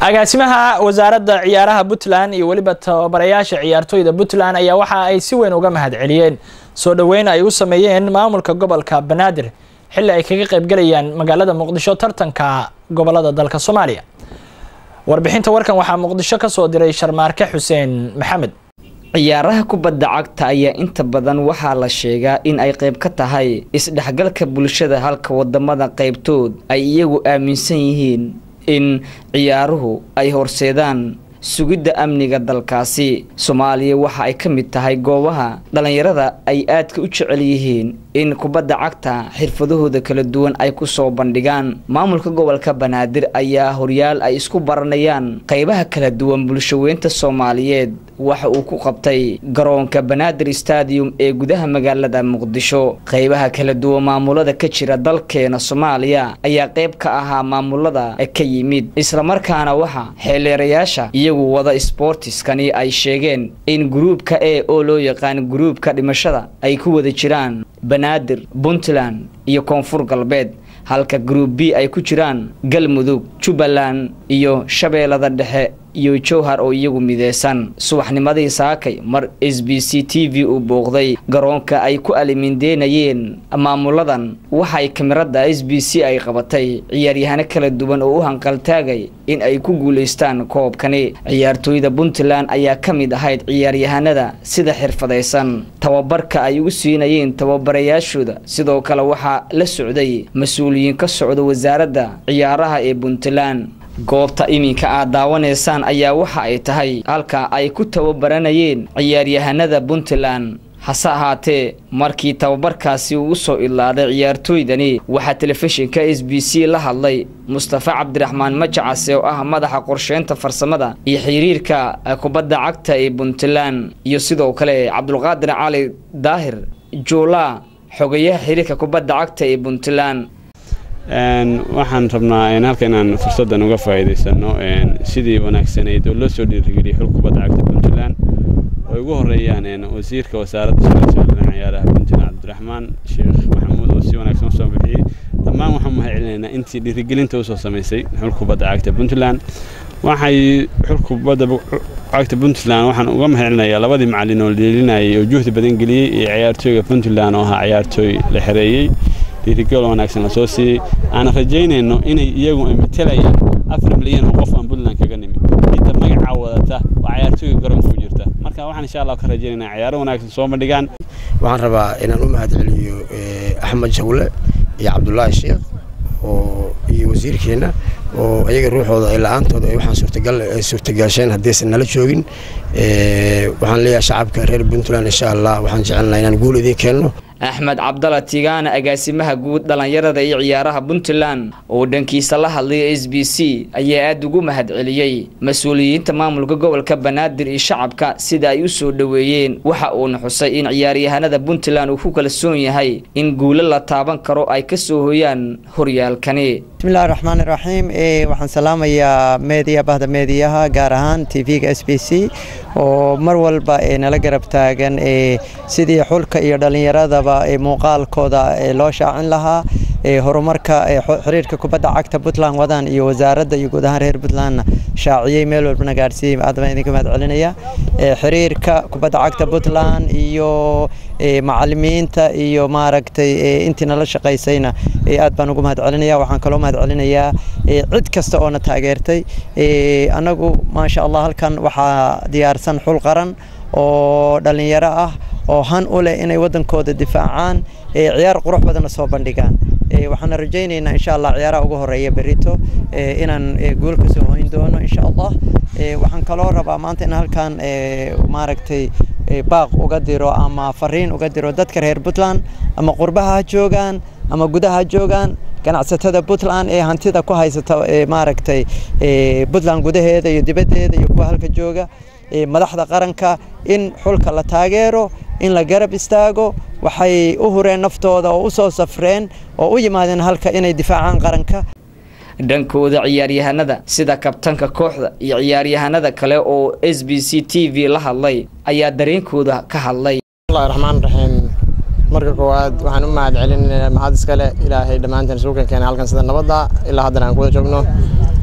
agaasimaha wasaaradda ciyaaraha puntland iyo weliba tababarayaasha ciyaartooyda puntland ayaa waxa ay si weyn uga mahad celiyeen soo dhoweyn ay u sameeyeen maamulka gobolka banaadir xilli ay kaga qaybgalayaan magaalada muqdisho tartanka gobolada dalka soomaaliya warbixinta warkan waxaa muqdisho kasoo diray sharmaarke xuseen maxamed ciyaaraha kubadda cagta ayaa inta badan waxaa la sheegaa in ay qayb ka tahay isdhexgalka bulshada halka wadamada qaybtood ay iyagu aaminsan yihiin in ciyaaruhu ay horseedaan sugidda amniga dalkaasi soomaaliya waxa ay ka mid tahay goobaha dhallinyarada ay aadka u jecel yihiin in kubadda cagta xirfadahooda kala duwan ay ku soo bandhigaan maamulka gobolka banaadir ayaa horyaal ay isku baranayaan qaybaha kala duwan bulshaweynta soomaaliyeed waxa uu ku qabtay garoonka banaadir stadium ee gudaha magaalada muqdisho qaybaha kala duwan maamulada ka jira dalkeena soomaaliya ayaa qayb ka ahaa maamulada ka yimid islamarkaana waxa xeeleerayaasha iyagu wada sboortiskani ay sheegeen in gruubka e oo loo yaqaan gruubka dhimashada ay ku wada jiraan banaadir puntland iyo koonfur galbeed halka gruub b ay ku jiraan galmudug jubbaland iyo shabeellada dhexe iyo jowhar oo iyagu mideysan subaxnimadii saakay mar s b c t v uu booqday garoonka ay ku alimindeynayeen maamuladan waxay kamirada s b c ay qabatay ciyaaryahano kala duwan oo u hanqaltaagay in ay ku guulaystaan koobkani ciyaartooyda puntland ayaa ka mid ahayd ciyaaryahanada sida xirfadaysan tababarka ay ugu siinayeen tababarayaashooda sidoo kale waxaa la socday mas-uuliyiin ka socda wasaaradda ciyaaraha ee puntland goobta iminka aad daawanaysaan ayaa waxa ay tahay halka ay ku tababaranayeen ciyaaryahanada puntland hase ahaatee markii tababarkaasi uu soo idlaaday ciyaartooydani waxaa telefishinka s b c la hadlay mustafa cabdiraxmaan majacase oo ah madaxa qorsheynta farsamada iyo xiriirka kubadda cagta ee puntland iyo sidoo kale cabdulqaadir cali daahir juulaa xogayaha xiriirka kubadda cagta ee puntland waxaan rabnaa halka inaan fursaddan uga faa'iidaysano sidii wanaagsanayd oo loo soo dhiirigeliyay xul kubadda cagta puntland oo ugu horeeyaan wasiirka wasaaradda shaqada ciyaaraha puntland cabdiraxmaan sheekh maxamuud oo si wanaagsan usoo bixiyey dhammaan waxaan mahad celinaynaa intii dhiirigelinta usoo samaysay xul kubadda cagta puntland waxay xul kubadda cagta puntland waxaan uga mahad celinayaa labadii macallin oo dheelinayay oo juhdi badan geliyey iyo ciyaartooyga puntland oo ahaa ciyaartooy la xereeyey dhiirigal wanaagsan lasoo siiyey aan rajaynayno inay iyagu matelayaan afar milyan oo qof aan puntland kaga nimid midda magacaa wadata waa ciyaartooyga garoonka ku jirta marka waxaan insha allah ka rajaynayna ciyaaro wanaagsan soo bandhigaan waxaan rabaa inaan u mahad celiyo axmed jawle iyo cabdulaahi sheekh oo iyo wasiirkeenna oo iyaga ruuxooda ay la-aantooda ay waxaan suurtagal suurtagaasheen haddaysan nala joogin waxaan leeyahay shacabka reer puntland insha allah waxaan jecelnaha inaan guul idiin keenno axmed cabdalla tigaana agaasimaha guud dhallinyarada iyo ciyaaraha puntland oo dhankiisa la hadlaya s b c ayaa aada ugu mahad celiyey mas-uuliyiinta maamulka gobolka banaadir iyo shacabka sida ay u soo dhoweeyeen waxa uuna xusay in ciyaaryahanada puntland uu ku kalsoon yahay in guulo la taaban karo ay ka soo hoyaan horyaalkani bismillahi raxmaani raxiim waxaan salaamayaa meediya bahda meediyaha gaar ahaan t v-ga s b c oo mar walba nala garab taagan sidii xulka iyo dhallinyaradaba muuqaalkooda loo shaacin lahaa horumarka xiriirka kubadda cagta puntland wadaan iyo wasaaradda iyo guud ahaan reer puntlandna shaaciyey meel walbana gaarsiiyey aad baan idinka mahad celinaya xiriirka kubadda cagta puntland iyo macalimiinta iyo maaragtay intii nala shaqaysayna aad baan ugu mahad celinaya waxaan kaloo mahad celinayaa cid kasta oo na taageertay annagu maasha allah halkan waxaa diyaarsan xul qaran oo dhallinyaro ah oo han u leh inay waddankooda difaacaan ciyaar qurux badanna soo bandhigaan waxaana rajaynaynaa insha allah ciyaaraha ugu horeeya berito inaan guul ka soo hoyn doono insha allah waxaan kaloo rabaa maanta in halkan maaragtay baaq uga diro ama fariin uga diro dadka reer puntland ama qurbaha ha joogaan ama gudaha ha joogaan ganacsatada puntland ee hantida ku haysata maaragtay puntland gudaheeda iyo dibaddeeda iyo kuwa halka jooga madaxda qaranka in xulka la taageero in la garab istaago waxay u hureen naftooda oo u soo safreen oo u yimaadeen halka inay difaacaan qaranka dhankooda ciyaaryahanada sida kabtanka kooxda iyo ciyaaryahanada kale oo s b c t v la hadlay ayaa dareenkooda ka hadlay bismillahi raxmaan raxiim marka koowaad waxaan u mahad celinaynaa mahad iskale ilaahay dhammaanteen isugu keenkeenay halkan sida nabadda ilaa haddana aan kuwada joogno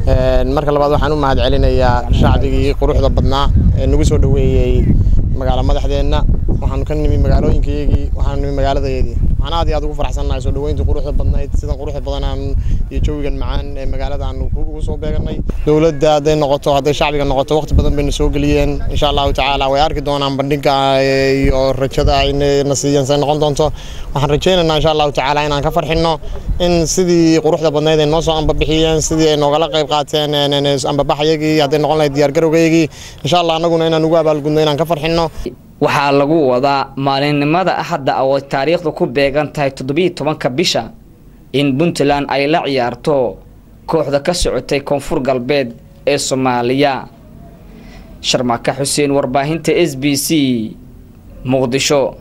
marka labaad waxaan u mahad celinayaa shacbigii quruxda badnaa ee nagu soo dhoweeyey magaalo madaxdeenna waxaanu ka nimi magaalooyinkayagii waxaanu nimi magaaladayeedii waxaan aad iyo aad ugu faraxsannahay soo dhoweyntii quruxda badnayd sidan quruxda badanaan iyo jawigan macaan ee magaalada aanu ugu soo beeganay dowladda hadday noqoto hadday shacbiga noqoto waqti badan bayna soo geliyeen insha allahu tacaala way arki doonaan bandhiga iyo rajada ayna siiyeen say noqon doonto waxaan rajaynaynaa insha allahu tacaala inaan ka farxinno in sidii quruxda badnayd ay noo soo ambabixiyeen sidii ay noogala qayb qaateen ambabaxyagii hadday noqon lahayd diyaargarowgaygii insha allah annaguna inaan ugu abaalgudno inaan ka farxinno waxaa lagu wadaa maalinimada axadda oo ay taariikhdu ku beegan tahay toddobiiy tobanka bisha in puntland ay la ciyaarto kooxda ka socotay koonfur galbeed ee soomaaliya sharmaaka xuseen warbaahinta s b c muqdisho